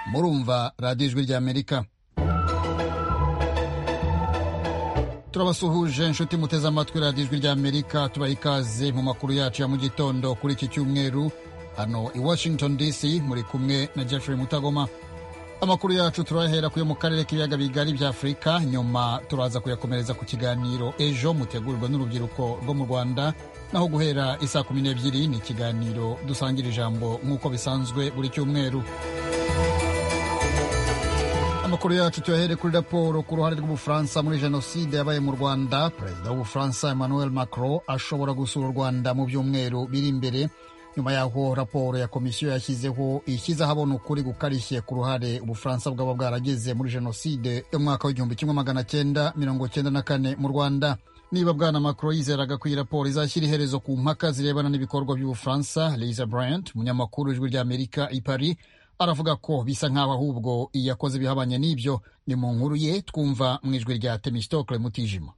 murumva radiyo ijwi ry'amerika turabasuhuje inshuti muteze amatwi radiyo ijwi ry'amerika tubaha ikaze mu makuru yacu ya mu gitondo kuri iki cyumweru hano i washington dc muri kumwe na jeffrey mutagoma amakuru yacu turahera kuyo mu karere k'ibiyaga bigari bya afurika nyuma turaza kuyakomereza ku kiganiro ejo mutegurirwa n'urubyiruko rwo mu rwanda naho guhera isaa kumi n'ebyiri ni ikiganiro dusangira ijambo nk'uko bisanzwe buri cyumweru amakuru yacu tuyahere kuri raporo ku ruhare rw'ubufaransa muri jenoside yabaye mu rwanda perezida w'ubufaransa emmanuel macron ashobora gusura u rwanda mu byumweru biri imbere nyuma y'aho raporo ya komisiyo yashyizeho ishyize ahabona ukuri gukarishye ku ruhare ubufaransa bwaba bwaragize muri jenoside yo mu mwaka w'igihumbi kimwe magana cyenda mirongo cyenda na kane mu rwanda niba bwana macron yizeraga ko iyi raporo izashyira iherezo ku mpaka zirebana n'ibikorwa by'ubufaransa liza bryant umunyamakuru w'ijwi ry'amerika i paris aravuga ko bisa nk'aho ahubwo iyo akoze ibihabanye n'ibyo ni mu nkuru ye twumva mu ijwi rya temistokle mutijima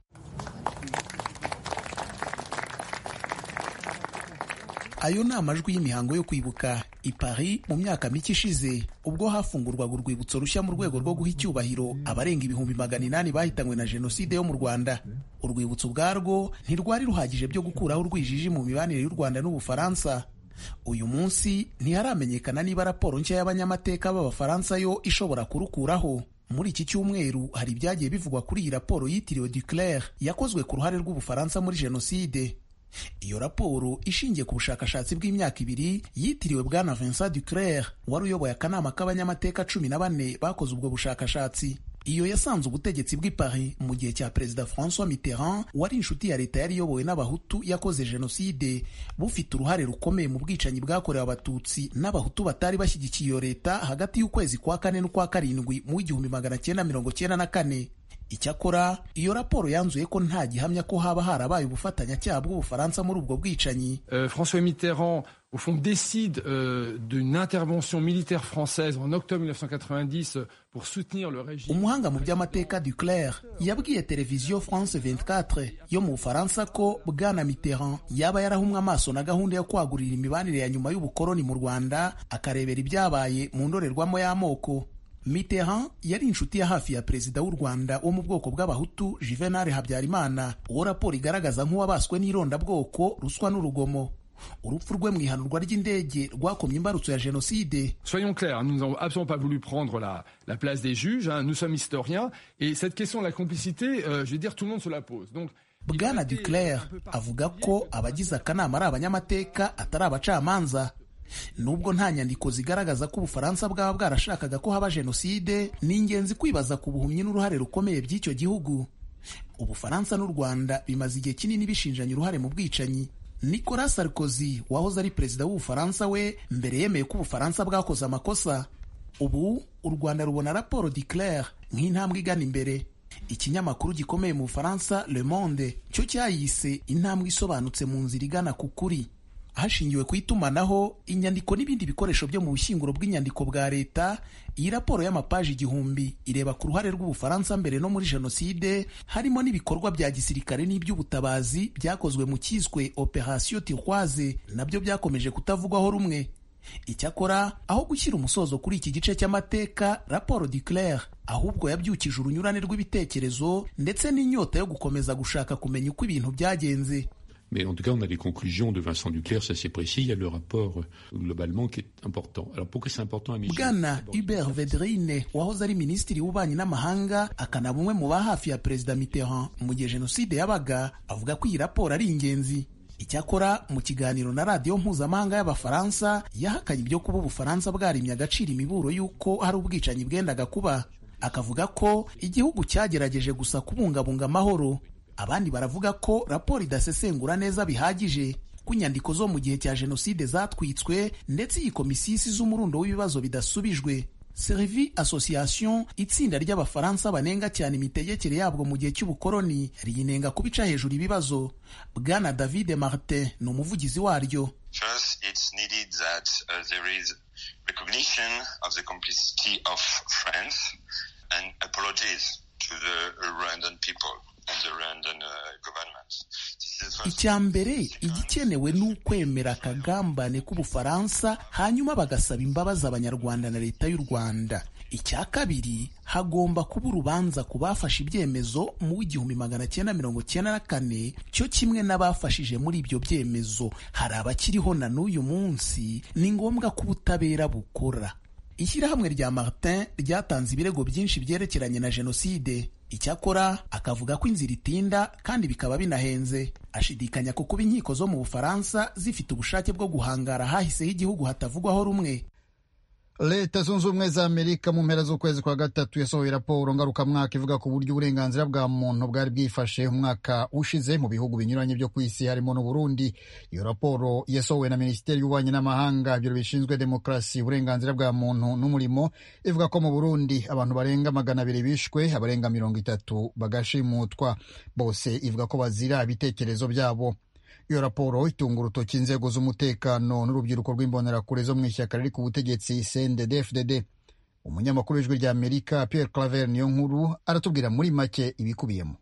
ayo ni amajwi y'imihango yo kwibuka i Paris mu myaka mike ishize ubwo hafungurwaga urwibutso rushya mu rwego rwo guha icyubahiro abarenga ibihumbi magana inani bahitanywe na jenoside yo mu Rwanda urwibutso ubwarwo ntirwari ruhagije byo gukuraho urwijiji mu mibanire y'u Rwanda n'Ubufaransa uyu munsi ntiharamenyekana niba raporo nshya y'abanyamateka b'abafaransa yo ishobora kurukuraho muri iki cyumweru hari ibyagiye bivugwa kuri iyi raporo yitiriwe Duclair yakozwe ku ruhare rw'ubufaransa muri jenoside iyo raporo ishingiye ku bushakashatsi bw'imyaka ibiri yitiriwe bwana Vincent Duclair wari uyoboye akanama k'abanyamateka cumi na bane bakoze ubwo bushakashatsi iyo yasanze ubutegetsi bw'i Paris mu gihe cya perezida François Mitterrand wari inshuti ya leta yari iyobowe n'abahutu yakoze jenoside bufite uruhare rukomeye mu bwicanyi bwakorewe abatutsi n'abahutu batari bashyigikiye iyo leta hagati y'ukwezi kwa kane n'ukwa karindwi mu w'igihumbi magana cyenda mirongo cyenda na kane icyakora iyo raporo yanzuye ko nta gihamya ko haba harabaye ubufatanyacyaha bw'ubufaransa muri ubwo bwicanyi uh, François Mitterrand au fond décide euh, d'une intervention militaire française en octobre 1990 pour soutenir le régime. Umuhanga mu by'amateka Duclair yabwiye televiziyo France 24 yo mu Bufaransa ko bwana Mitterrand yaba yarahumwe amaso na gahunda yo kwagurira imibanire ya nyuma y'ubukoloni mu Rwanda akarebera ibyabaye mu ndorerwamo y'amoko. Mitterrand yari inshuti ya hafi ya perezida w'u Rwanda wo mu bwoko bw'abahutu Juvenal Habyarimana uwo raporo igaragaza nk'uwabaswe n'irondabwoko ruswa n'urugomo urupfu rwe mu ihanurwa ry'indege rwakomye imbarutso ya jenoside soyons clairs nous n'avons absolument pas voulu prendre la, la place des juges hein, nous sommes historiens et cette question de la complicité euh, je veux dire tout le monde se la pose donc bwana duclair avuga ko abagize akanama ari abanyamateka atari abacamanza nubwo nta nyandiko zigaragaza ko ubufaransa bwaba bwarashakaga ko haba jenoside ni ingenzi kwibaza ku buhumyi n'uruhare rukomeye by'icyo gihugu ubufaransa n'u rwanda bimaze igihe kinini bishinjanye uruhare mu bwicanyi Nicolas Sarkozy wahoze ari perezida w'ubufaransa we mbere yemeye ko ubufaransa bwakoze amakosa ubu u Rwanda rubona raporo Duclair nk'intambwe igana imbere ikinyamakuru gikomeye mu Bufaransa Le Monde cyo cyayise intambwe isobanutse mu nzira igana ku kuri hashingiwe ku itumanaho inyandiko n'ibindi bikoresho byo mu bushyinguro bw'inyandiko bwa leta iyi raporo y'amapaji igihumbi ireba ku ruhare rw'ubufaransa mbere no muri jenoside harimo n'ibikorwa bya gisirikare n'iby'ubutabazi byakozwe mu cyiswe operasiyo tirwaze nabyo byakomeje kutavugwaho rumwe icyakora aho gushyira umusozo kuri iki gice cy'amateka raporo Duclair ahubwo yabyukije urunyurane rw'ibitekerezo ndetse n'inyota yo gukomeza gushaka kumenya uko ibintu byagenze Mais en tout cas, on a les conclusions de Vincent Duclerc, ça c'est précis. Il y a le rapport globalement qui est important. Alors pourquoi c'est important à Michel Bwana Hubert Vedrine wahoze ari minisitiri w'ububanyi n'amahanga akanaba umwe mu ba hafi ya perezida Mitterrand mu gihe jenoside yabaga avuga ko iyi raporo ari ingenzi icyakora mu kiganiro na radiyo mpuzamahanga y'abafaransa yahakanye ibyo kuba ubufaransa bwarimye agaciro imiburo y'uko hari ubwicanyi bwendaga kuba akavuga ko igihugu cyagerageje gusa kubungabunga amahoro abandi baravuga ko raporo idasesengura neza bihagije ko inyandiko zo mu gihe cya jenoside zatwitswe ndetse iyi komisiyo isize umurundo w'ibibazo bidasubijwe serivi association itsinda ry'abafaransa banenga cyane imitegekere yabwo mu gihe cy'ubukoloni riyinenga kuba ica hejuru ibibazo bwana david martin ni umuvugizi waryo First, icya mbere igikenewe ni ukwemera akagambane k'ubufaransa hanyuma bagasaba imbabazi abanyarwanda na leta y'u rwanda icya kabiri hagomba kuba urubanza ku bafashe ibyemezo mu igihumbi magana cyenda mirongo cyenda na kane cyo kimwe n'abafashije muri ibyo byemezo hari abakiriho na n'uyu munsi ni ngombwa ko ubutabera bukora ishyirahamwe rya martin ryatanze ibirego byinshi byerekeranye na jenoside icyakora akavuga ko inzira itinda kandi bikaba binahenze ashidikanya ku kuba inkiko zo mu bufaransa zifite ubushake bwo guhangara hahiseho igihugu hatavugwaho rumwe leta zunze ubumwe za amerika mu mpera z'ukwezi kwa gatatu yasohoye raporo ngarukamwaka ivuga ku buryo uburenganzira bwa muntu bwari bwifashe umwaka ushize mu bihugu binyuranye byo ku isi harimo n'uburundi iyo raporo yasohowe na minisiteri y'ububanyi n'amahanga ibiro bishinzwe demokarasi uburenganzira bwa muntu n'umurimo ivuga ko mu burundi abantu barenga magana abiri bishwe abarenga mirongo itatu bagashimutwa bose ivuga ko bazira ibitekerezo byabo iyo raporo itunga urutoki inzego z'umutekano n'urubyiruko rw'imbonerakure zo mu ishyaka riri ku butegetsi cndd fdd umunyamakuru w'ijwi rya amerika pierre claver niyo nkuru aratubwira muri make ibikubiyemo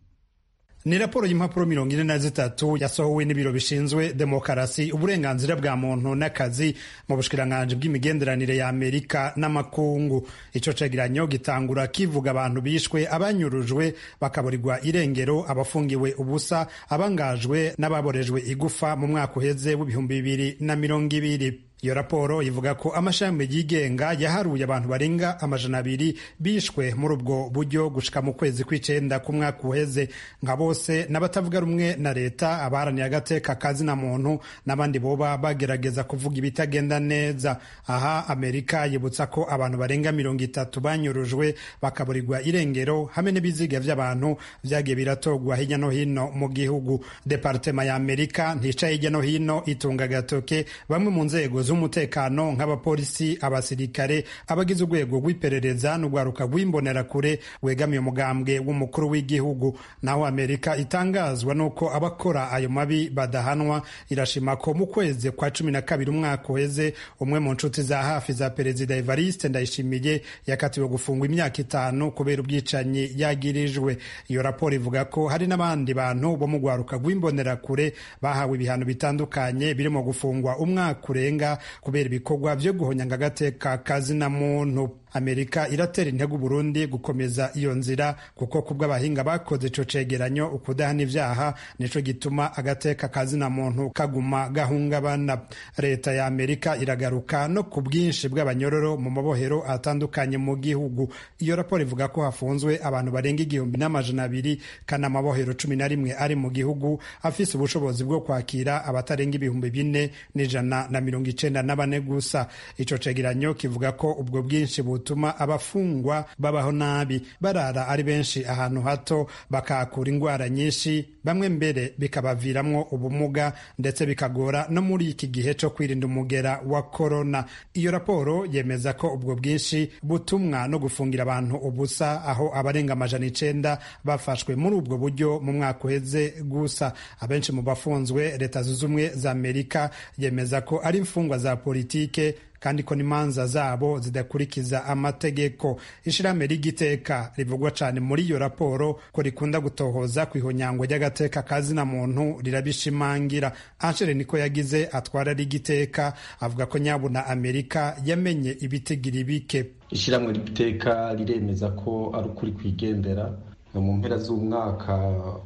ni raporo y'impapuro mirongo ine na zitatu yasohowe n'ibiro bishinzwe demokarasi uburenganzira bwa muntu n'akazi mu bushikiranganji bw'imigenderanire ya amerika n'amakungu icyo cegeranyo gitangura kivuga abantu bishwe abanyurujwe bakaburirwa irengero abafungiwe ubusa abangajwe n'ababorejwe igufa mu mwaka uheze w'ibihumbi bibiri na mirongo ibiri iyo raporo ivuga ko amashami yigenga yaharuye abantu barenga amajana abiri bishwe muri ubwo buryo gushika mu kwezi kw'icenda k'umwaka uheze nka bose n'abatavuga rumwe na leta abaharaniye agateka kazina muntu n'abandi boba bagerageza kuvuga ibitagenda neza aha amerika yibutsa ko abantu barenga mirongo itatu banyurujwe bakaburirwa irengero hamwe n'ibiziga vy'abantu vyagiye biratogwa hirya no hino mu gihugu departema ya amerika ntica hirya no hino itunga agatoke bamwe mu nzego z'umutekano nk'abapolisi abasirikare abagize urwego rw'iperereza n'urwaruka rw'imbonerakure wegamiye umugambwe w'umukuru w'igihugu naho amerika itangazwa n'uko abakora ayo mabi badahanwa irashima ko mu kwezi kwa cumi na kabiri umwaka uheze umwe mu nshuti za hafi za perezida evariste ndayishimiye yakatiwe gufungwa imyaka itanu kubera ubwicanyi yagirijwe iyo raporo ivuga ko hari n'abandi bantu bo mu rwaruka rw'imbonerakure bahawe ibihano bitandukanye birimo gufungwa umwaka urenga kubera ibikorwa byo guhonyanga agateka kazina muntu amerika iratera intego uburundi gukomeza iyo nzira kuko kubw'abahinga bakoze ico cegeranyo ukudahana ivyaha nico gituma agateka kazina muntu kaguma gahungabana leta ya amerika iragaruka no ku bwinshi bw'abanyororo mu mabohero atandukanye mu gihugu iyo raporo ivuga ko hafunzwe abantu barenga igihumbi n'amajana abiri kandi amabohero cumi na rimwe ari mu gihugu afise ubushobozi bwo kwakira abatarenga ibihumbi bine n'ijana na mirongo icenda na bane gusa ico cegeranyo kivuga ko ubwo bwinshi butuma abafungwa babaho nabi barara ari benshi ahantu hato bakahakura indwara nyinshi bamwe mbere bikabaviramwo ubumuga ndetse bikagora no muri iki gihe cyo kwirinda umugera wa korona iyo raporo yemeza ko ubwo bwinshi butumwa no gufungira abantu ubusa aho abarenga amajana icenda bafashwe muri ubwo buryo mu mwaka uheze gusa abenshi mu bafunzwe leta zunze ubumwe za amerika yemeza ko ari imfungwa za politike kandi ko n'imanza zabo zidakurikiza amategeko ishirahamwe ry'igiteka rivugwa cane muri iyo raporo ko rikunda gutohoza kw'ihonyango ry'agateka kazina muntu rirabishimangira anshere niko yagize atwara rigiteka avuga ko nyabo na amerika yamenye ibitigira ibike ishirahamwe ry'igiteka riremeza ko ari ukuri kwigendera mu mpera z'umwaka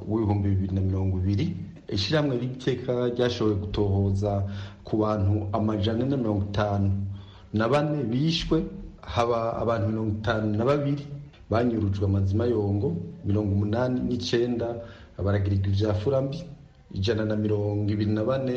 w'ibihumbi bibiri na mirongo ibiri ishirahamwe ry'igiteka ryashoboye gutohoza ku bantu amajana na mirongo itanu na bane bishwe haba abantu mirongo itanu na babiri banyurujwe amazima yongo mirongo umunani n'icenda baragirigwa ivyafura mbi ijana na mirongo ibiri na bane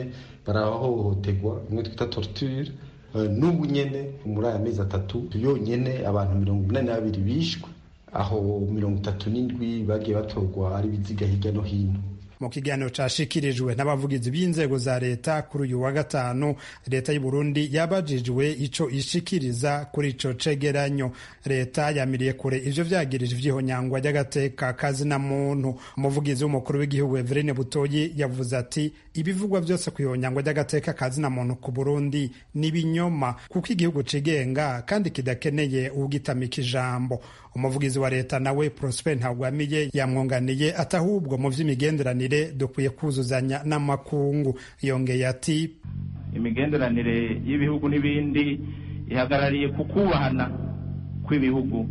barahohoterwa imwe twita torture n'ubu nyene muri aya mezi atatu yonyene abantu mirongo umunani na babiri bishwe aho mirongo itatu n'indwi bagiye batorwa ari ibiziga hirya no hino mu kiganiro cyashikirijwe n'abavugizi b'inzego za leta kuri uyu wa gatanu leta y'u Burundi yabajijwe ico ishikiriza kuri ico cegeranyo leta yamiriye kure ivyo vyagirije ivyihonyangwa ry'agateka kazina muntu umuvugizi w'umukuru w'igihugu Everine Butoyi yavuze ati ibivugwa byose ku ihonyangwa ry'agateka kazina muntu ku Burundi ni binyoma kuko igihugu cigenga kandi kidakeneye ugitamika ijambo umuvugizi wa leta nawe Prosper Ntagwamiye yamwunganiye ati ahubwo mu vy'imigenderanire dukwiye kuzuzanya n'amakungu yongeye ati imigenderanire y'ibihugu n'ibindi ihagarariye ku kubahana kw'ibihugu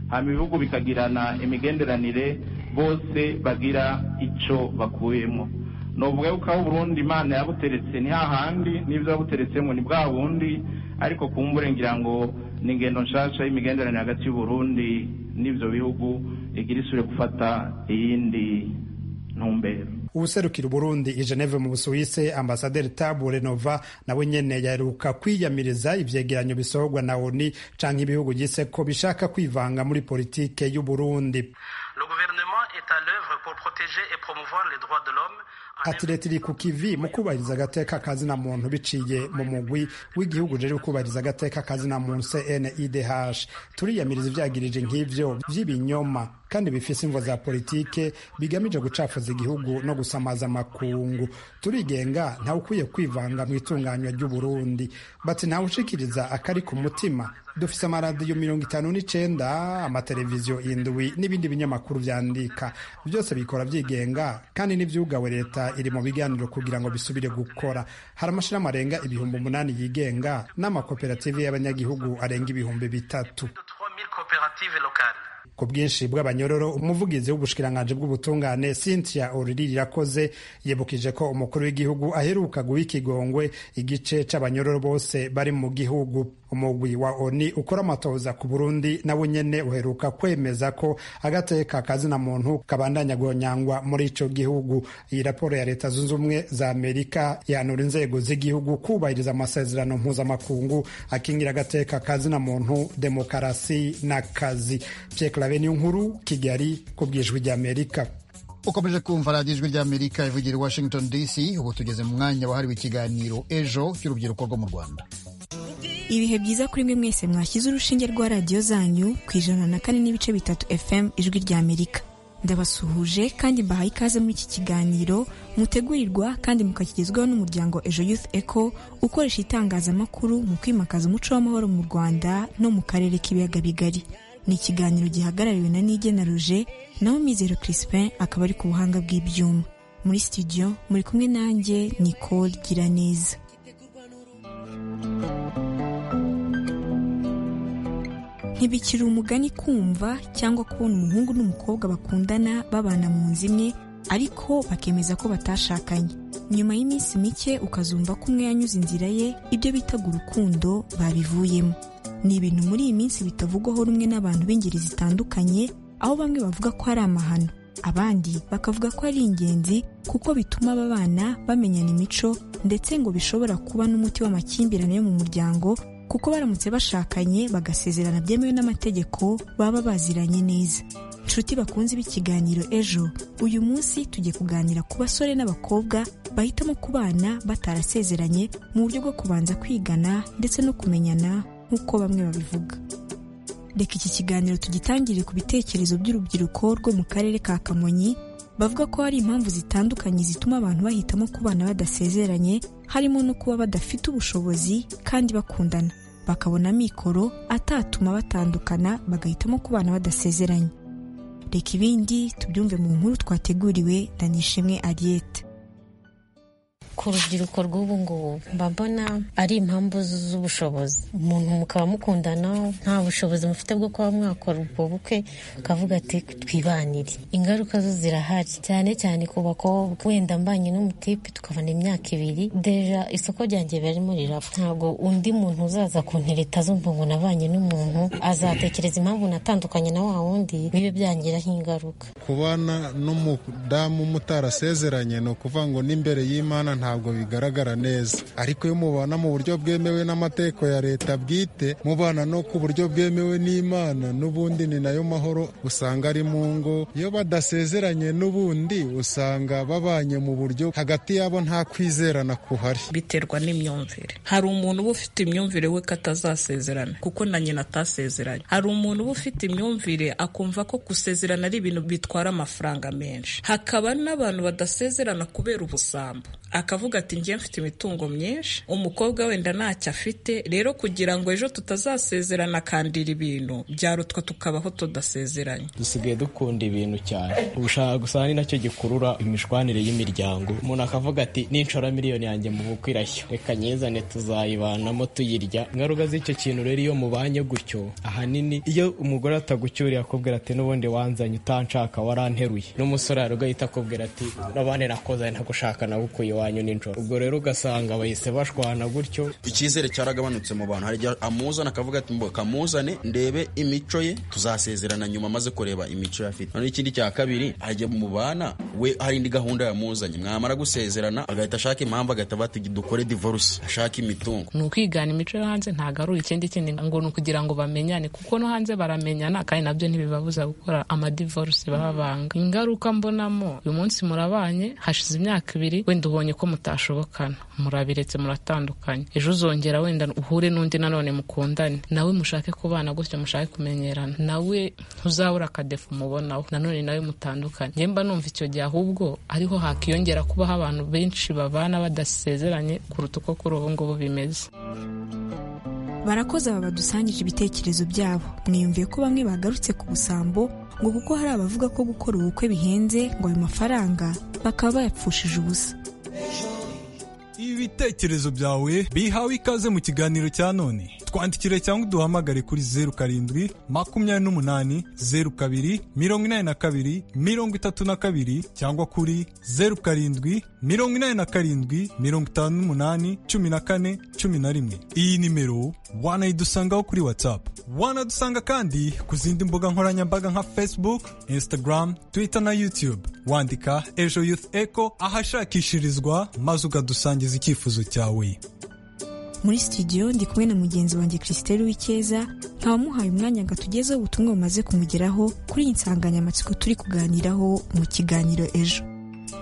hanyuma ibihugu bikagirana imigenderanire bose bagira icyo bakuyemo ni uvuga yuko aho Burundi imana yabuteretse ni hahandi n'ibyo yabuteretsemo ni bwa bundi ariko ku mvura ngira ngo ni ingendo nshyashya y'imigenderanire hagati y'uburundi n'ibyo bihugu igira isure gufata iyindi ntumbero ubuserukira Burundi i Geneve mu Busuwise ambasaderi Tabu Renova nawe nyene yaheruka kwiyamiriza ivyegeranyo bisohorwa na ONU canke ibihugu gise ko bishaka kwivanga muri politike y'u Burundi ati leta iri ku kivi mu kubahiriza agateka kazina muntu biciye mu mugwi w'igihugu rero kubahiriza agateka kazina muntu CNIDH turiyamiriza ivyagirije nk'ivyo vy'ibinyoma kandi bifise imvo za politike bigamije gucafuza igihugu no gusamaza amakungu turigenga ntawe ukwiye kwivanga mu itunganywa ry'uburundi bati ntawe ushikiriza akari ku mutima dufise amaradiyo mirongo itanu n'icenda amateleviziyo indwi n'ibindi binyamakuru vyandika byose bikora vyigenga kandi n'ivyugawe leta iri mu biganiro kugira ngo bisubire gukora hari amashirahamwe arenga ibihumbi umunani yigenga n'amakoperative y'abanyagihugu arenga ibihumbi bitatu ku bwinshi bw'abanyororo umuvugizi w'ubushikiranganji bw'ubutungane cynthia oriri irakoze yibukije ko umukuru w'igihugu aheruka guha ikigongwe igice c'abanyororo bose bari mu gihugu umugwi wa oni ukora amatoza ku burundi nawe nyene uheruka kwemeza ko agateka kazina muntu kabandanya guhonyangwa muri ico gihugu iyi raporo ya leta zunze ubumwe za amerika yanura inzego z'igihugu kubahiriza amasezerano mpuzamakungu akingira agateka kazina muntu demokarasi n'akazi radiyo nkuru kigali ku bw'ijwi ry'amerika ukomeje kumva radiyo ijwi ry'amerika ivugira i washington dc ubu tugeze mu mwanya wahariwe ikiganiro ejo cy'urubyiruko rwo mu rwanda ibihe byiza kuri mwe mwese mwashyize urushinge rwa radiyo zanyu ku ijana na kane n'ibice bitatu fm ijwi ry'amerika ndabasuhuje kandi mbahaye ikaze muri iki kiganiro mutegurirwa kandi mukakigezwaho n'umuryango ejo youth eco ukoresha itangazamakuru mu kwimakaza umuco w'amahoro mu rwanda no mu karere k'ibiyaga bigari ni ikiganiro gihagarariwe na nigena ruje naho mizero Crispin akaba ari ku buhanga bw'ibyuma muri studio muri kumwe nanjye Nicole Giraneza ntibikiri umugani kumva cyangwa kubona umuhungu n'umukobwa bakundana babana mu nzu imwe ariko bakemeza ko batashakanye nyuma y'iminsi mike ukazumva ko umwe yanyuze inzira ye ibyo bitaga urukundo babivuyemo ni ibintu muri iyi minsi bitavugwaho rumwe n'abantu b'ingeri zitandukanye aho bamwe bavuga ko ari amahano abandi bakavuga ko ari ingenzi kuko bituma aba bana bamenyana imico ndetse ngo bishobora kuba n'umuti w'amakimbirane yo mu muryango kuko baramutse bashakanye bagasezerana byemewe n'amategeko baba baziranye neza inshuti bakunze b'ikiganiro ejo uyu munsi tugiye kuganira ku basore n'abakobwa bahitamo kubana batarasezeranye mu buryo bwo kubanza kwigana ndetse no kumenyana nk'uko bamwe babivuga reka iki kiganiro tugitangire ku bitekerezo by'urubyiruko rwo mu karere ka kamonyi bavuga ko hari impamvu zitandukanye zituma abantu bahitamo kubana badasezeranye harimo no kuba badafite ubushobozi kandi bakundana bakabona amikoro atatuma batandukana bagahitamo kubana badasezeranye reka ibindi tubyumve mu nkuru twateguriwe na nishimwe ariyete ku rubyiruko rw'ubu ngubu mba mbona ari impamvu z'ubushobozi umuntu mukaba mukundana nta bushobozi mufite bwo kuba mwakora ubwo bukwe ukavuga ati twibanire ingaruka zo zirahari cyane cyane ku bakobwa wenda mbanye n'umutipe tukabona imyaka ibiri deja isoko ryanjye barimo rirava ntabwo undi muntu uzaza kuntereta azumva ngo nabanye n'umuntu azatekereza impamvu natandukanye na wa wundi bibe byangiraho ingaruka kubana n'umudamu mutarasezeranye ni ukuvuga ngo n'imbere y'imana ntabwo bigaragara neza ariko iyo mubana mu buryo bwemewe n'amateko ya leta bwite mubana no ku buryo bwemewe n'imana n'ubundi ni nayo mahoro usanga ari mu ngo iyo badasezeranye n'ubundi usanga babanye mu buryo hagati yabo nta kwizerana kuhari biterwa n'imyumvire hari umuntu uba ufite imyumvire we ko atazasezerana kuko na nyina atasezeranye hari umuntu uba ufite imyumvire akumva ko gusezerana ari ibintu bitwara amafaranga menshi hakaba n'abantu badasezerana kubera ubusambo akavuga ati njye mfite imitungo myinshi umukobwa wenda ntacyo afite rero kugira ngo ejo tutazasezerana akandira ibintu byarutwa tukabaho tudasezeranye dusigaye dukunda ibintu cyane ubushaka gusa ni nacyo gikurura imishwanire y'imiryango umuntu akavuga ati ninshora miliyoni yanjye mu bukwe irashya reka nyizane tuzayibanamo tuyirya ingaruka z'icyo kintu rero iyo mubanye gutyo ahanini iyo umugore atagucyuriye akubwira ati n'ubundi wanzanye utanshaka waranteruye n'umusore arugahita akubwira ati n'abandi nakoze ntagushaka nagukuye iwanyu nijoro ubwo rero ugasanga bahise bashwana gutyo icyizere cyaragabanutse mu bantu hari igihe amuzana akavuga ati mbo kamuzane ndebe imico ye tuzasezerana nyuma amaze kureba imico ye afite noneho ikindi cya kabiri hajya mu bana we hari indi gahunda yamuzanye mwamara gusezerana agahita ashaka impamvu agahita bati dukore divorce ashaka imitungo ni ukwigana imico yo hanze ntagarura ikindi kindi ngo ni ukugira ngo bamenyane kuko no hanze baramenyana kandi nabyo ntibibabuza gukora amadivorce babanga ingaruka mbonamo uyu munsi murabanye hashize imyaka ibiri wenda ubonye ko mutashobokana murabiretse muratandukanye ejo uzongera wenda uhure n'undi nanone mukundane nawe mushake kubana gutyo mushake kumenyerana nawe ntuzabura akadefu umubonaho nanone nawe mutandukanye njye mba numva icyo gihe ahubwo ariho hakiyongera kubaho abantu benshi babana badasezeranye kuruta uko kuri ubu ngubu bimeze barakoze aba badusangije ibitekerezo byabo mwiyumviye ko bamwe bagarutse ku busambo ngo kuko hari abavuga ko gukora ubukwe bihenze ngo ayo mafaranga bakaba bayapfushije ubusa ibitekerezo byawe bihawe ikaze mu kiganiro cya none twandikire cyangwa uduhamagare kuri zeru karindwi makumyabiri n'umunani zeru kabiri mirongo inani na kabiri mirongo itatu na kabiri cyangwa kuri zeru karindwi mirongo inani na karindwi mirongo itanu n'umunani cumi na kane cumi na rimwe iyi nimero wanayidusangaho kuri whatsapp wanadusanga kandi ku zindi mbuga nkoranyambaga nka facebook instagram twitter na youtube wandika ejo youth eco ahashakishirizwa maze ukadusangiza icyifuzo cyawe muri studio ndi kumwe na mugenzi wanjye christelle w'icyeza nkawamuhaye umwanya ngo atugezeho ubutumwa bumaze kumugeraho kuri iyi nsanganyamatsiko turi kuganiraho mu kiganiro ejo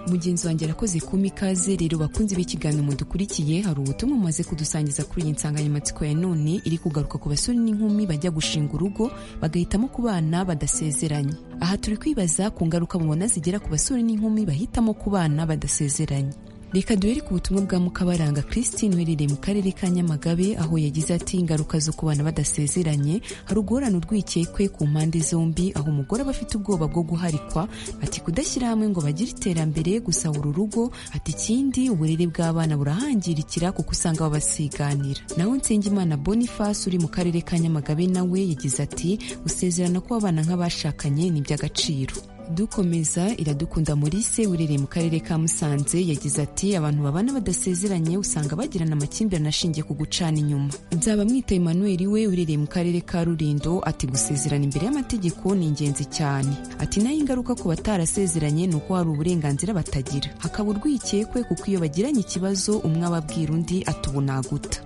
mugenzi wanjye arakoze kuma ikaze rero bakunze b'ikiganiro mudukurikiye hari ubutumwa bumaze kudusangiza kuri iyi nsanganyamatsiko ya none iri kugaruka ku basore n'inkumi bajya gushinga urugo bagahitamo kubana badasezeranye aha turi kwibaza ku ngaruka mubona zigera ku basore n'inkumi bahitamo kubana badasezeranye reka duhere ku butumwa bwa mukabaranga christine uherereye mu karere ka nyamagabe aho yagize ati ingaruka zo kubana badasezeranye hari uguhorana urwikekwe ku mpande zombi aho umugore aba afite ubwoba bwo guharikwa ati kudashyira hamwe ngo bagire iterambere gusa uru rugo ati ikindi uburere bw'abana burahangirikira kuko usanga baba basiganira naho nsengimana boniface uri mu karere ka nyamagabe nawe yagize ati gusezerana kw'abana nk'abashakanye ni iby'agaciro dukomeza iradukunda Maurice urereye mu karere ka musanze yagize ati abantu babana badasezeranye usanga bagirana amakimbirane ashingiye ku gucana inyuma nzaba mwita emmanuel we urereye mu karere ka rurindo ati gusezerana imbere y'amategeko ni ingenzi cyane ati naho ingaruka ku batarasezeranye ni uko hari uburenganzira batagira hakaba urwikekwe kuko iyo bagiranye ikibazo umwe ababwira undi ati ubu naguta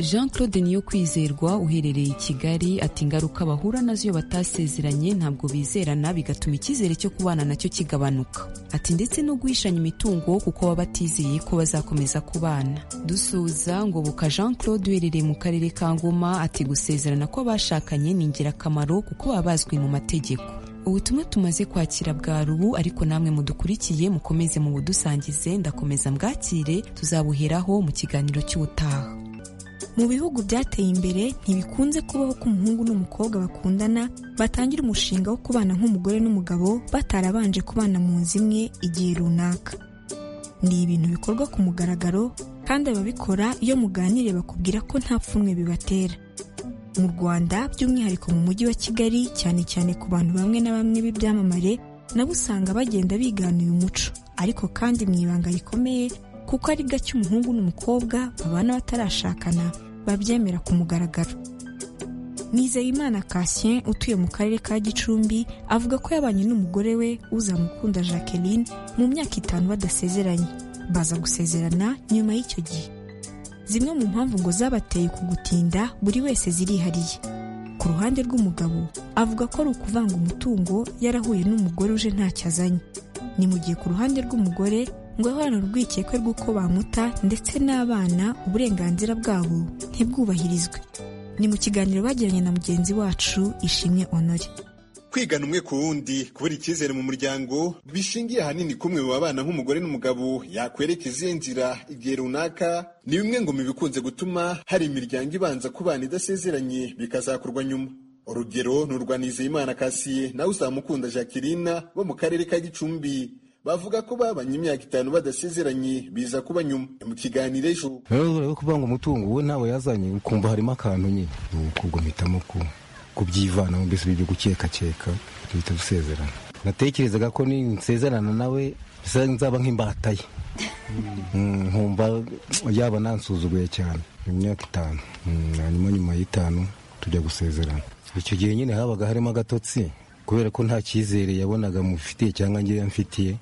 jean claude niyo kwizerwa uherereye i kigali ati ingaruka bahura nazo iyo batasezeranye ntabwo bizerana bigatuma icyizere cyo kubana nacyo kigabanuka ati ndetse no guhishanya imitungo kuko baba batizeye ko bazakomeza kubana dusuza ngoboka jean claude uherereye mu karere ka ngoma ati gusezerana kw'abashakanye ni ingirakamaro kuko baba bazwi mu mategeko ubutumwa tumaze kwakira bwa rubu ariko namwe mudukurikiye mukomeze mu budusangize ndakomeza mbwakire tuzabuheraho mu kiganiro cy'ubutaha mu bihugu byateye imbere ntibikunze kubaho ko umuhungu n'umukobwa bakundana batangira umushinga wo kubana nk'umugore n'umugabo batarabanje kubana mu nzu imwe igihe runaka ni ibintu bikorwa ku mugaragaro kandi ababikora iyo muganiriye bakubwira ko nta pfunwe bibatera mu rwanda by'umwihariko mu mujyi wa kigali cyane cyane ku bantu bamwe na bamwe b'ibyamamare nabo usanga bagenda bigana uyu muco ariko kandi mu ibanga rikomeye kuko ari gake umuhungu n'umukobwa babana batarashakana babyemera ku mugaragaro nizeyimana Cassien utuye mu karere ka gicumbi avuga ko yabanye n'umugore we uzamukunda jacqueline mu myaka itanu badasezeranye baza gusezerana nyuma y'icyo gihe zimwe mu mpamvu ngo zabateye kugutinda buri wese zirihariye ku ruhande rw'umugabo avuga ko ari ukuvanga umutungo yarahuye n'umugore uje ntacyo azanye ni mu gihe ku ruhande rw'umugore ngo ahorane urwikekwe rw'uko bamuta ndetse n'abana uburenganzira bwabo ntibwubahirizwe ni mu kiganiro bagiranye na mugenzi wacu ishimwe honore kwigana umwe ku wundi kubura icyizere mu muryango bishingiye ahanini kumwe mu babana nk'umugore n'umugabo yakwereka izihe nzira igihe runaka ni bimwe ngo mu bikunze gutuma hari imiryango ibanza kubana idasezeranye bikazakorwa nyuma urugero ni urwa nizeyimana kasiye nawe uzamukunda jacqueline bo mu karere ka gicumbi bavuga ko babanye imyaka itanu badasezeranye biza kuba nyuma mu kiganiro ejo rero kuvanga umutungo we ntawe yazanye ukumva harimo akantu nyine ni ukubwo mpitamo kuba kubyivanamo mbese ibyo gukekakeka duhita dusezerana natekerezaga ko nsezerana nawe nzaba nk'imbata ye nkumva yaba nansuzuguye cyane mu myaka itanu hanyuma nyuma y'itanu tujya gusezerana icyo gihe nyine habaga harimo agatotsi kubera ko nta cyizere yabonaga mufitiye cyangwa njye yamfitiye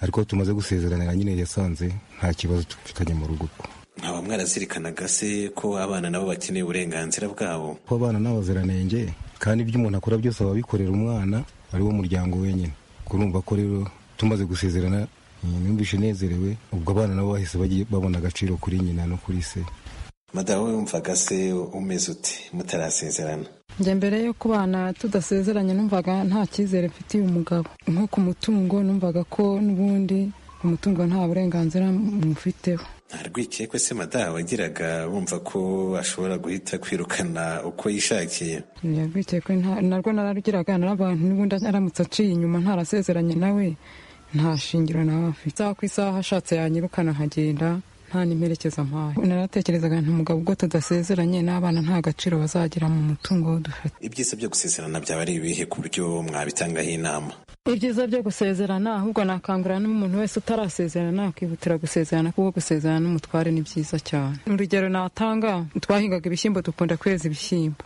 ariko tumaze gusezeranira nyine yasanze nta kibazo dufitanye mu rugo nkaba mwarazirikanaga se ko abana nabo bakeneye uburenganzira bwabo ko abana n'abaziranenge kandi ibyo umuntu akora byose aba abikorera umwana ari wo muryango wenyine kurumva ko rero tumaze gusezerana numvise nezerewe ubwo abana nabo bahise babona agaciro kuri nyina no kuri se madamu wumvaga se umeze uti mutarasezerana njye mbere yo kubana tudasezeranye numvaga nta cyizere mfitiye umugabo nko ku mutungo numvaga ko n'ubundi umutungo nta burenganzira mufiteho nta rwikekwe se madamu wagiraga wumva ko ashobora guhita kwirukana uko yishakiye ni urwikekwe narwo nararugiraga n'abantu n'ubundi aramutse aciye inyuma ntarasezeranye nawe nta shingiro nawe afite isaha ku isaha ashatse yanyirukana nkagenda nta n'imperekeza mpaye naratekerezaga nti umugabo ubwo tudasezeranye n'abana nta gaciro bazagira mu mutungo dufite ibyiza byo gusezerana byaba ari ibihe ku buryo mwabitangaho inama ibyiza byo gusezerana ahubwo nakangurira n'umuntu wese utarasezerana akihutira gusezerana kuko gusezerana n'umutware ni byiza cyane urugero natanga twahingaga ibishyimbo dukunda kweza ibishyimbo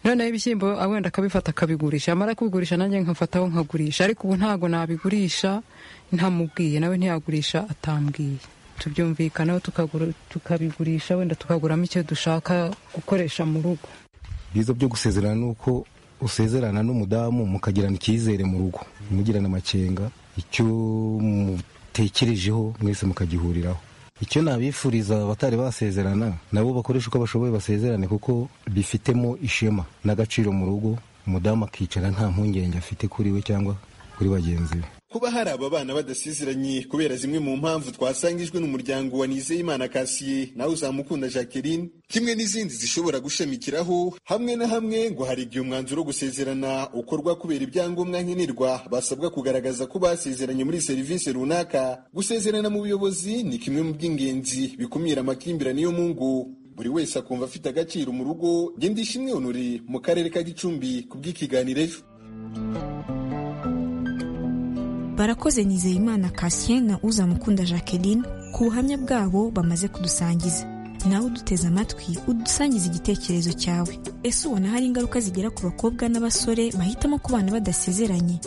noneho ibishyimbo wenda akabifata akabigurisha amara kubigurisha nanjye nkafataho nkagurisha ariko ubu ntabwo nabigurisha ntamubwiye nawe ntiyagurisha atambwiye tubyumvikanaho tukabigurisha wenda tukaguramo icyo dushaka gukoresha mu rugo ibyiza byo gusezerana ni uko usezerana n'umudamu mukagirana icyizere mu rugo mugirana amakenga icyo mutekerejeho mwese mukagihuriraho icyo nabifuriza abatari basezerana nabo bakoresha uko bashoboye basezerane kuko bifitemo ishema n'agaciro mu rugo umudamu akicara nta mpungenge afite kuri we cyangwa kuri bagenzi be kuba hari aba bana badasezeranye kubera zimwe mu mpamvu twasangijwe n'umuryango wa nizeyimana kasiye nawe uzamukunda jacqueline kimwe n'izindi zishobora gushamikiraho hamwe na hamwe ngo hari igihe umwanzuro wo gusezerana ukorwa kubera ibyangombwa nkenerwa basabwa kugaragaza ko basezeranye muri serivisi runaka gusezerana mu buyobozi ni kimwe mu by'ingenzi bikumira amakimbirane yo mu ngo buri wese akumva afite agaciro mu rugo genda ishimwe honore mu karere ka gicumbi kubw'ikiganiro ejo barakoze nizeyimana kasien na uzamukunda jacqueline ku buhamya bwabo bamaze kudusangiza nawe uduteze amatwi udusangiza igitekerezo cyawe ese ubona hari ingaruka zigera ku bakobwa n'abasore bahitamo kubana badasezeranye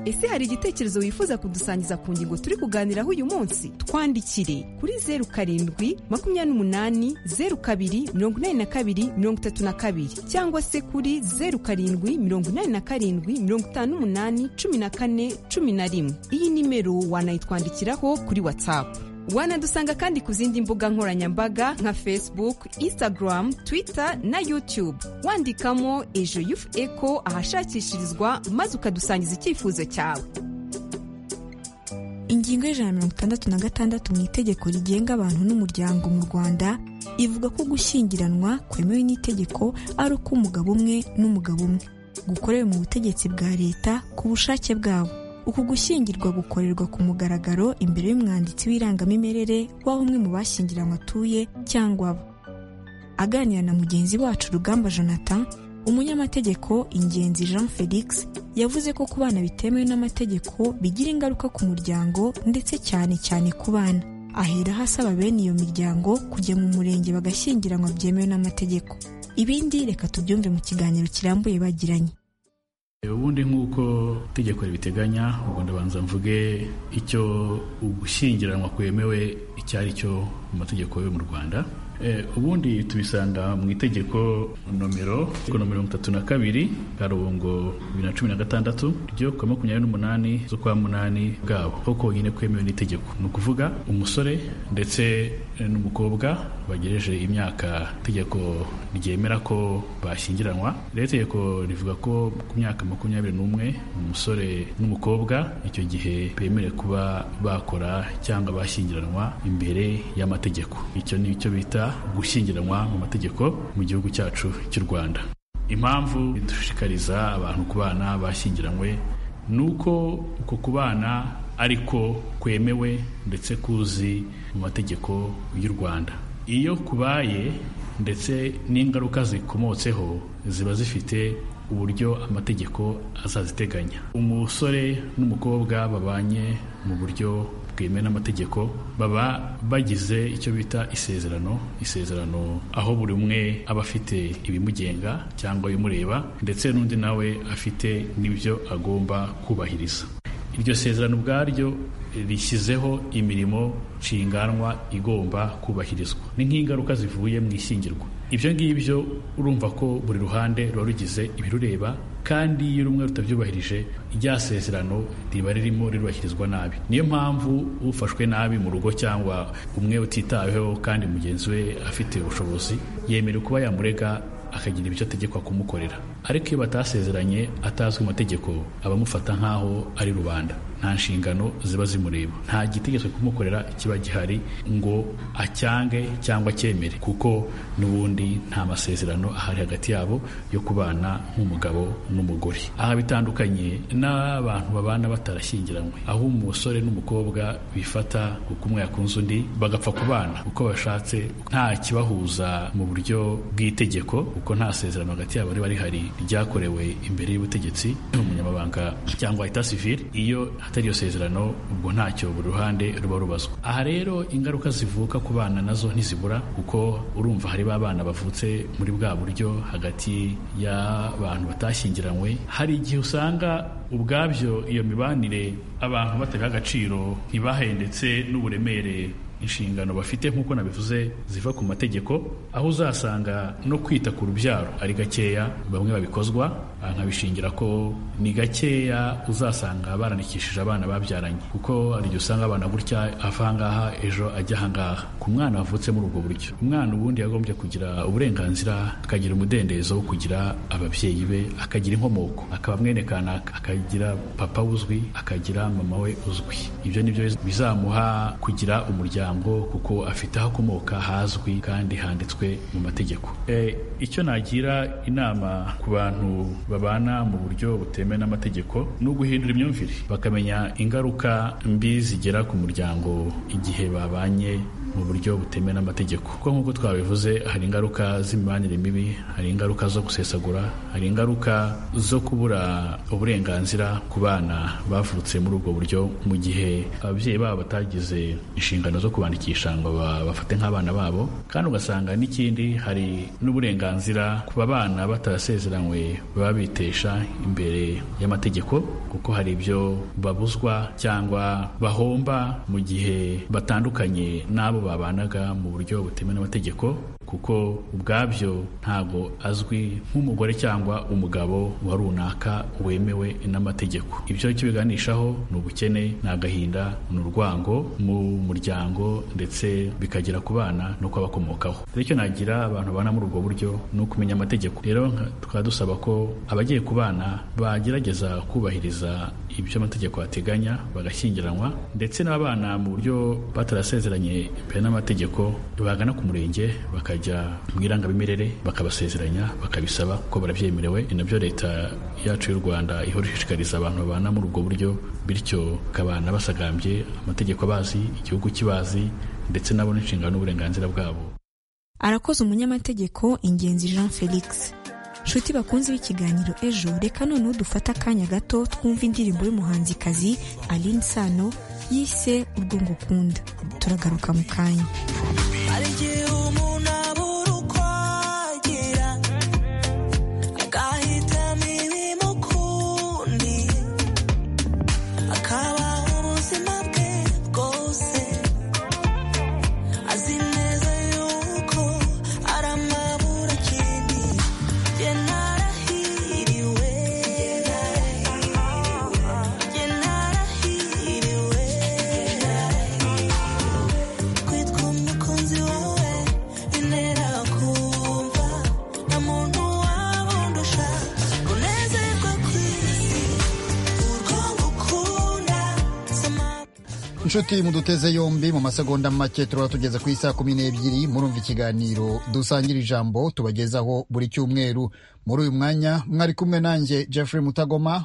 ese hari igitekerezo wifuza kudusangiza ku ngingo turi kuganiraho uyu munsi twandikire kuri zeru karindwi makumyabiri n'umunani zeru kabiri mirongo inani na kabiri mirongo itatu na kabiri cyangwa se kuri zeru karindwi mirongo inani na karindwi mirongo itanu n'umunani cumi na kane cumi na rimwe iyi nimero wanayitwandikiraho kuri watsapu wanadusanga kandi ku zindi mbuga nkoranyambaga nka facebook instagram twitter na youtube wandikamo ejo yufu eco ahashakishirizwa maze ukadusangiza icyifuzo cyawe ingingo y'ijana na mirongo itandatu na gatandatu mu itegeko rigenga abantu n'umuryango mu rwanda ivuga ko gushyingiranwa kwemewe n'itegeko ari uko umugabo umwe n'umugabo umwe gukorewe mu butegetsi bwa leta ku bushake bwabo uku gushyingirwa gukorerwa ku mugaragaro imbere y'umwanditsi w'irangamimerere w'aho umwe mu bashyingiranywe atuye cyangwa abo aganira na mugenzi wacu rugamba jonathan umunyamategeko ingenzi jean felix yavuze ko ku bana bitemewe n'amategeko bigira ingaruka ku muryango ndetse cyane cyane ku bana aheraho asaba bene iyo miryango kujya mu murenge bagashyingiranwa byemewe n'amategeko ibindi reka tubyumve mu kiganiro kirambuye bagiranye ubundi nk'uko itegeko ribiteganya ubwo ndabanza mvuge icyo ugushyingiranwa kwemewe icyo ari cyo mu mategeko yo mu rwanda ubundi tubisanga mu itegeko nomero mirongo itatu na kabiri karubongo bibiri na cumi na gatandatu ryo kuwa makumyabiri n'umunani z'ukwa munani bwabo aho konyine kwemewe n'itegeko ni ukuvuga umusore ndetse n'umukobwa bagejeje imyaka itegeko ryemera ko bashyingiranwa rero itegeko rivuga ko ku myaka makumyabiri n'umwe umusore n'umukobwa icyo gihe bemerewe kuba bakora cyangwa bashyingiranwa imbere y'amategeko icyo ni icyo bita gushyingiranwa mu mategeko mu gihugu cyacu cy'u rwanda impamvu idushishikariza abantu ku bana bashyingiranywe ni uko uko kubana ariko kwemewe ndetse kuzi mu mategeko y'u rwanda iyo kubaye ndetse n'ingaruka zikomotseho ziba zifite uburyo amategeko azaziteganya umusore n'umukobwa babanye mu buryo bwemewe n'amategeko baba bagize icyo bita isezerano isezerano aho buri umwe aba afite ibimugenga cyangwa ibimureba ndetse n'undi nawe afite n'ibyo agomba kubahiriza iryo sezerano ubwaryo rishyizeho imirimo nshinganwa igomba kubahirizwa ni nk'ingaruka zivuye mu ishyingirwa ibyo ngibyo urumva ko buri ruhande ruba rugize ibirureba kandi iyo rumwe rutabyubahirije rya sezerano riba ririmo rirubahirizwa nabi niyo mpamvu ufashwe nabi mu rugo cyangwa umwe utitaweho kandi mugenzi we afite ubushobozi yemerewe kuba yamurega akagira ibyo ategekwa kumukorera ariko iyo batasezeranye atazwi amategeko abamufata nk'aho ari rubanda nta nshingano ziba zimureba nta gitegeko kumukorera kiba gihari ngo acyange cyangwa acyemere kuko n'ubundi nta masezerano ahari hagati yabo yo kubana nk'umugabo n'umugore aha bitandukanye n'abantu babana batarashyingiranywe aho umusore n'umukobwa bifata kuko umwe yakunze undi bagapfa kubana uko bashatse nta kibahuza mu buryo bw'itegeko kuko nta sezerano hagati yabo riba rihari ryakorewe imbere y'ubutegetsi umunyamabanga cyangwa leta sivile iyo hatari iyo sezerano ubwo ntacyo buri ruhande ruba rubazwa aha rero ingaruka zivuka ku bana nazo ntizibura kuko urumva hari ba bana bavutse muri bwa buryo hagati y'abantu batashyingiranywe hari igihe usanga ubwabyo iyo mibanire abantu batabiha agaciro ntibahe ndetse n'uburemere inshingano bafite nk'uko nabivuze ziva ku mategeko aho uzasanga no kwita ku rubyaro ari gakeya bamwe babikozwa nkabishingira ko ni gakeya uzasanga barandikishije abana babyaranye kuko hari igihe usanga abana gutya avangaha ejo ajya ahangaha ku mwana wavutse muri ubwo buryo umwana ubundi yagombye kugira uburenganzira akagira umudendezo wo kugira ababyeyi be akagira inkomoko akaba mwene kanaka akagira papa uzwi akagira mama we uzwi ibyo ni byo bizamuha kugira umuryango kuko afite aho akomoka hazwi kandi handitswe mu mategeko icyo nagira inama ku bantu babana mu buryo butemewe n'amategeko ni uguhindura imyumvire bakamenya ingaruka mbi zigera ku muryango igihe babanye mu buryo butemewe n'amategeko kuko nk'uko twabivuze hari ingaruka z'imibanire mibi hari ingaruka zo gusesagura hari ingaruka zo kubura uburenganzira ku bana bavutse muri ubwo buryo mu gihe ababyeyi babo batagize inshingano zo kubandikisha ngo bafate nk'abana babo kandi ugasanga n'ikindi hari n'uburenganzira ku bana batarasezeranywe baba bitesha imbere y'amategeko kuko hari ibyo babuzwa cyangwa bahomba mu gihe batandukanye n'abo babanaga mu buryo butemewe n'amategeko kuko ubwabyo ntabwo azwi nk'umugore cyangwa umugabo wa runaka wemewe n'amategeko ibyo kibiganishaho ni ubukene ni agahinda ni urwango mu muryango ndetse bikagera ku bana no kubakomokaho rero icyo nagira abantu babana muri ubwo buryo ni ukumenya amategeko rero tukaba dusaba ko abagiye ku bana bagerageza kubahiriza ibyo amategeko ateganya bagashyingiranwa ndetse n'abana mu buryo batarasezeranye imbere n'amategeko bagana ku murenge bakajya mu irangamimerere bakabasezeranya bakabisaba ko barabyemerewe ni nabyo leta yacu y'u rwanda ihora ishishikariza abantu babana muri ubwo buryo bityo ukabana basagambye amategeko abazi igihugu kibazi ndetse nabo n'inshingano n'uburenganzira bwabo arakoze umunyamategeko ingenzi jean felix nshuti bakunze b'ikiganiro ejo reka noneho dufate akanya gato twumva indirimbo y'umuhanzikazi aline sano yise urwo ngukunda turagaruka mu kanya inshuti muduteze yombi mu masegonda make turaba tugeze ku isaha kumi n'ebyiri murumva ikiganiro dusangira ijambo tubagezaho buri cyumweru muri uyu mwanya mwari kumwe nanjye jeffrey mutagoma